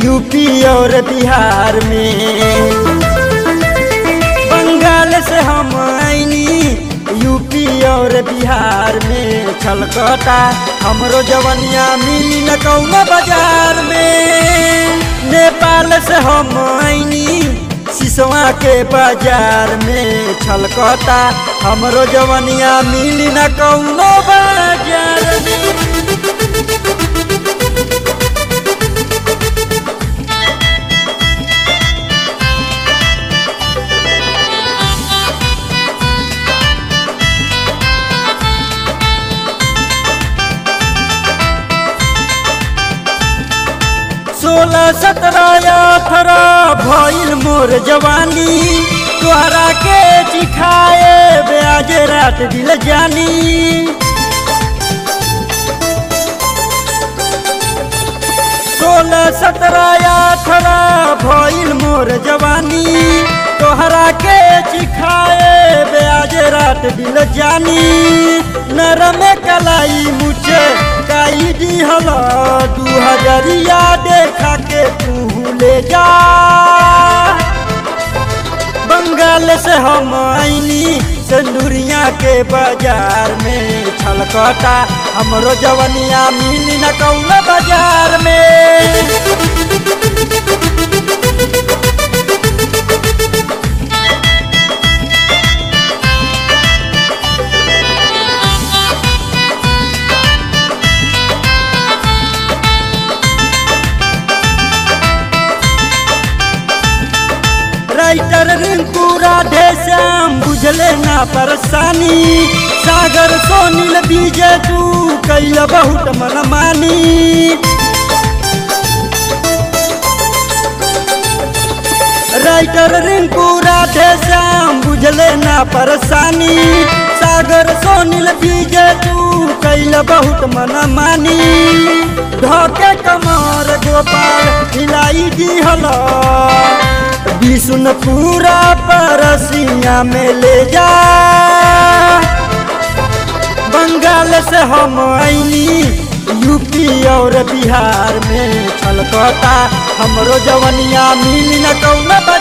UP और बिहार में बंगाल से हम आईनी यूपी और बिहार में छलकता हमरो जवनिया मिली न कौनो बाजार में नेपाल से हम आईनी सिसवा के बाजार में छलकता हमरो जवनिया मिली न कौनो बाजार में सोलह सत्रह अठारह भइल मोर जवानी तोहरा के चिखाए ब्याज रात दिल जानी सोलह सत्रह अठारह भइल मोर जवानी तोहरा के चिखाए ब्याज रात दिल जानी नरम कलाई मुझे काई दिहल दू हजरिया देखा के तू ले जा बंगाल से हम आईनी सिंदूरिया के बाजार में छलकता हमरो जवनिया मिली न कौन बाजार में राइटर रिंकू राधे श्याम बुझले ना परेशानी सागर सोनील बीजे तू कैल बहुत मनमानी राइटर रिंकू राधे श्याम बुझले ना परेशानी सागर सोनील बीजे तू कैल बहुत मनमानी ढोके कमर गोपाल हिलाई दी हला विष्णु पूरा परसिया में ले जा बंगाल से हम आईनी यूपी और बिहार में छलकता हमरो जवनिया मिली न कौन